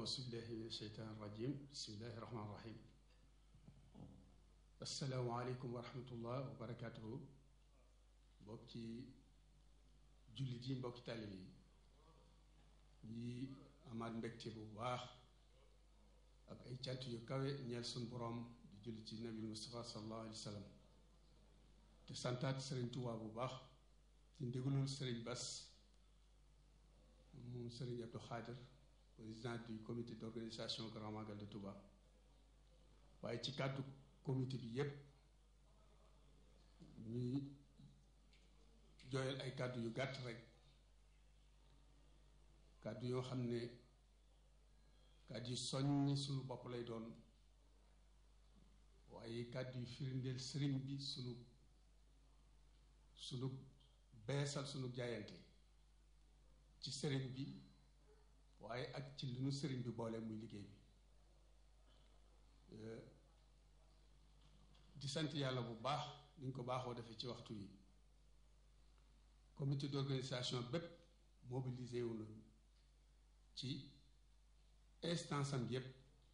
auzu billahi min asheytaan irrajim bismillahi irrahmaan irrahim asalaamaaleykum wa rahmatullah wa barakatuhu mbokki jullit yi mbokki taalib yi ñi amaat mbégte bu baax ak ay cant yu kawe ñeel suñ boroom di julli ci nabil Mustafa sallallahu alayhi wa sallam te santaat sëriñ Tuubaa bu baax ci ndigalul sëriñ Bas moom sëriñ Abdou Khadir président du comité d'organisation Grand Magal de Touba waaye ci kàddu comité bi yépp ñuy jooyal ay kàddu yu gàtt rek kàddu yoo xam ne kàddu yu soññi sunu bopp lay doon waaye kàddu yu firndeel sëriñ bi sunu sunu beesal sunu jaayante ci sëriñ bi waaye ak ci li nu sëriñ bi boole muy liggéey bi di sant yàlla bu baax ni ñu ko baaxoo defee ci waxtu yi comité d'organisation bépp mobilisé wu nañu ci instance am yépp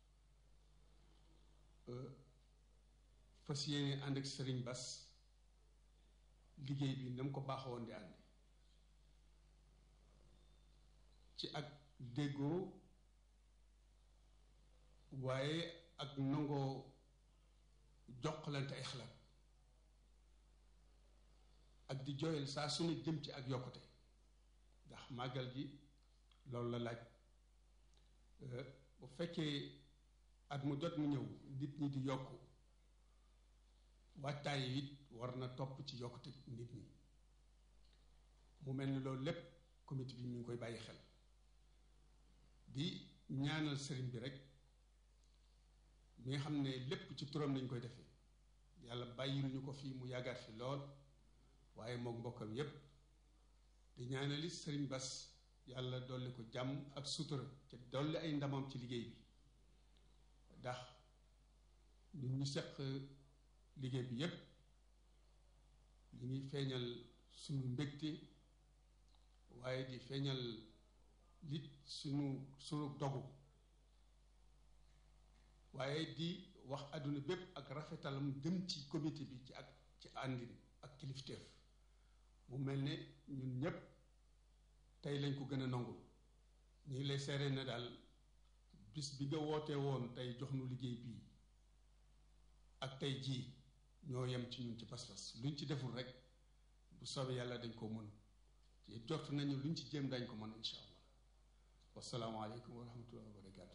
fas yéene ànd ak sëriñ Bas liggéey bi na mu ko baaxoo woon di ànd ci ak déggoo waaye ak nangoo joxlante ay xalaat ak di jooyal saa su ne jëm ci ak yokkute ndax màggal gi loolu la laaj bu fekkee at mu jot mu ñëw nit ñi di yokk waajtaay it war na topp ci yokkute nit ñi mu mel ni loolu lépp comité bi mi ngi koy bàyyi xel di ñaanal sëriñ bi rek mi nga xam ne lépp ci turam lañ koy defee yàlla bàyyil ñu ko fii mu yàggaat fi lool waaye mook mbokkam yépp di ñaanali sëriñ Bas yàlla dolli ko jàmm ak sutura te dolli ay ndamam ci liggéey bi ndax ñun ñu seq liggéey bi yépp ñu ngi feeñal suñu mbégte waaye di feeñal lit suñu suñu dogu waaye di wax àdduna bépp ak rafetalam dem ci comité bi ci ak ci àndin ak kilifteef mu mel ne ñun ñépp tey lañ ko gën a nangul ñu ngi lay seere na daal bis bi nga wootee woon tey jox nu liggéey bii ak tey jii ñoo yem ci ñun ci pas-pas luñ ci deful rek bu soobee yàlla dañ ko mën ci jot nañu luñ ci jéem dañ ko mën insha allah wasalaamaaleykum wa rahmatullahi wa barakatuh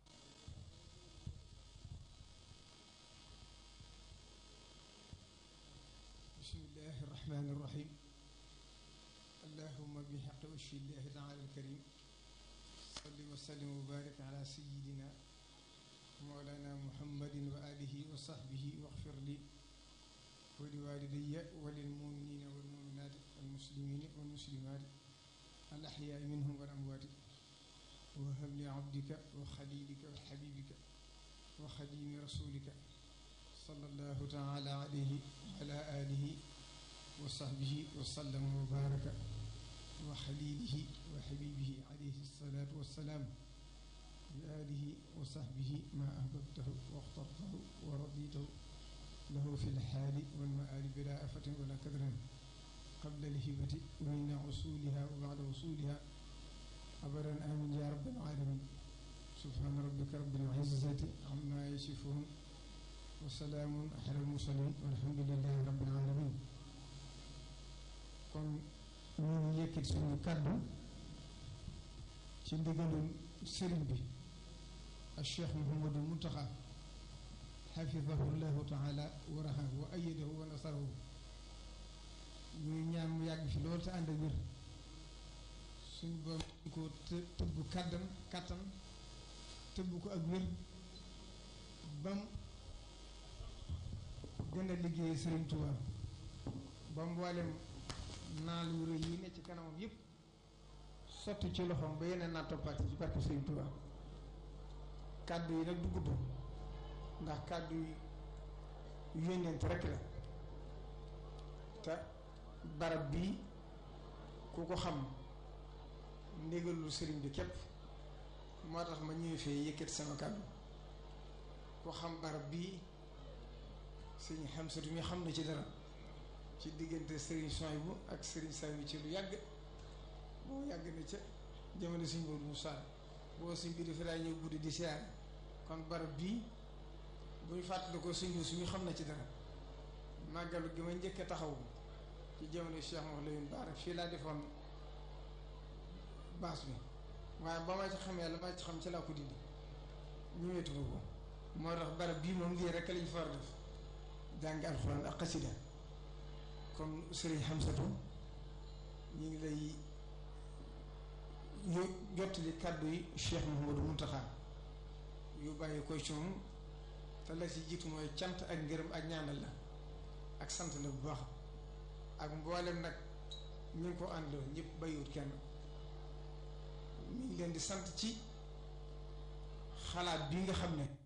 bismillahi irrahmani irrahim allahuma bixaqi washi llahi taala alkarim salli wa sallim wa barik ala sayidina mawlana muhammadin wa alihi wa sahbihi waxfir li wa liwalidaya wa lilmuminina walmuminati walmuslimina walmuslimati al axyaai minhum wal amwaati wa habli abdika wa xalilika wa xabibika wa xadimi rasulika sallallahu taala alayhi wa ala alihi wa sahbihi wa sallama wa baraka wa xalilihi wa xabibihi alayhi salatu wassalaam bi alihi wa sahbihi ma ahbabtahu wa axtartahu wa raditahu lahu fi lxaali walmaali bila afatin wala kadrin qabla alhibati wa inda usuliha wa bada usuliha abadan amin ya rabbal alamin subhana rabbika rabbil izzati amma yasifun wa salaamun ala almursalin walhamdulillahi rabbil alamin kon ñu ngi yëkkati suñu kàddu ci ndigalul sëriñ bi al cheikh Mouhamadou Mountakha xafidahu llahu taala wa rahahu wa ayadahu wa nasarahu ñuy ñaan mu yàgg fi loolu te ànd ak wér suñ boom ko tëbb kàddam kàttan tëbb ko ak wér bam gën a liggéey Sëriñ Tuubaa ba mboolem naal yu rëy yi ne ci kanamam yépp sotti ci loxoom ba yeneen naa toppaat ci barke Sëriñ Tuubaa kàddu yi nag du gudd ndax kàddu yi yónneent rekk la te barab bii ku ko xam ndégalul sëriñ bi képp moo tax ma ñëwee fee yëkkati sama kàddu ku xam barab bii sëñ Xamsatu mi xam na ci dara ci diggante sëriñ Sohaybu ak sëriñ Saliou ci lu yàgg boo yàgg na ca jamono suñ boobu mu saar boo suñ bi dafa daa ñëw guddi di siyaare kon barab bii bu ñu fàttali ko suñ bi suñu xam na ci dara màggalu gi ma njëkk a taxaw ci jamono Cheikh Mouhamadou Lamine Bara fii laa defoon baas bi waaye ba ma ci xamee la ma ci xam ci laa ko dindi ñëwetu ko moo tax barab bii moom lii rek lañ fa war a def jàng alxuraan ak xasida kon sëriñ Xamsatu ñu ngi lay yo jottali kàddu yi Cheikh Mouhamadou Mountakha yu bàyyi koy ci moom te la ci jiitu mooy cant ak ngërëm ak ñaanal la ak sant la bu baax ak mboolem nag ñu ngi ko àndoo ñëpp bàyyiwut kenn mi ngi leen di sant ci xalaat bi nga xam ne